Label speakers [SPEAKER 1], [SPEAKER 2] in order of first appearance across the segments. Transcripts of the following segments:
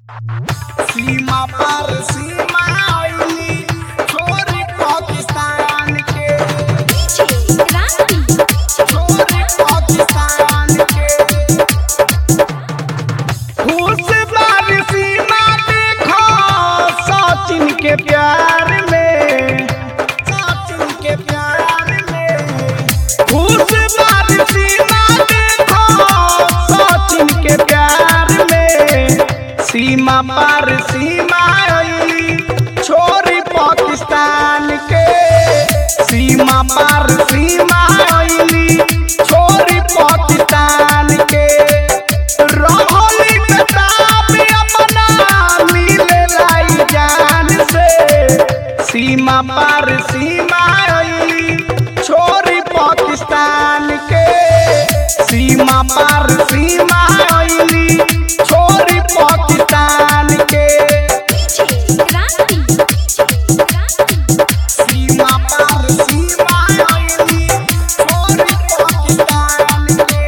[SPEAKER 1] सीमा पर सीमा आईली छोरी पाकिस्तान के छोरी पाकिस्तान के खुश बार सीमा देखो सचिन के प्यार में सचिन के प्यार में खुश बार सीमा देखो सचिन के प्यार में सीमा पर सीमा आईली छोरी पाकिस्तान के सीमा पर सीमा आईली छोरी पाकिस्तान के रहली किताब अपना मिले लाई जान से सीमा पर सीमा आईली छोरी पाकिस्तान के सीमा पर सीमा आईली छोरी पाकिस्तान के सीमा पर सीमा आईली छोरी पाकिस्तान के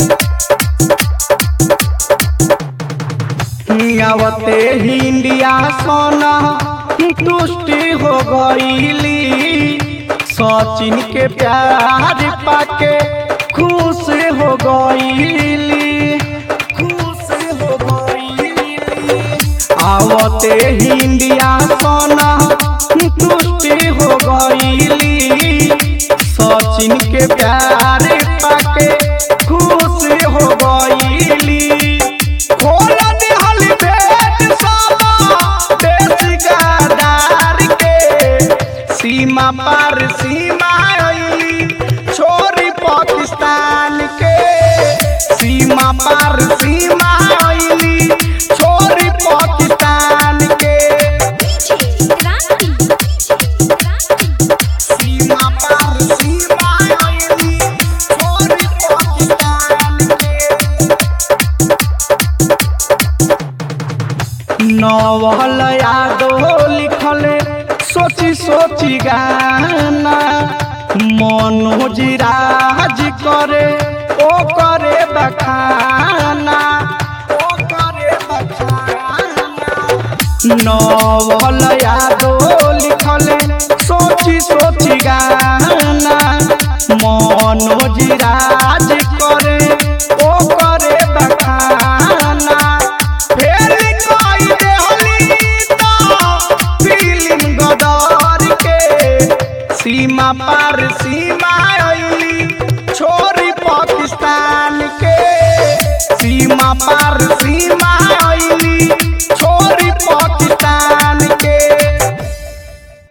[SPEAKER 1] आवते ही इंडिया सोना तुष्टि हो गईली सचिन के प्यार पाके खुश हो गईली खुश हो गईली आवते ही इंडिया सोना तुष्टि हो गईली सचिन के प्यार पाके खुश हो गईली खोला दिहल भेद सामा देश गद्दार के सीमा पर सीमा आईली छोरी पाकिस्तान के सीमा पर सीमा आईली छोरी पाकिस्तान के सीमा पर सीमा आईली छोरी पाकिस्तान के नवल यादो लिखले सोची सोची गाना मनोज राज करे ओ करे बखाना ओ करे बखाना नवल यादो लिखले सोची सोची गाना मनोज राज करे ओ करे बखाना फेर कोई देहली तो फिल्म गदर के सीमा पर सीमा आईली छोरी पाकिस्तान के सीमा पर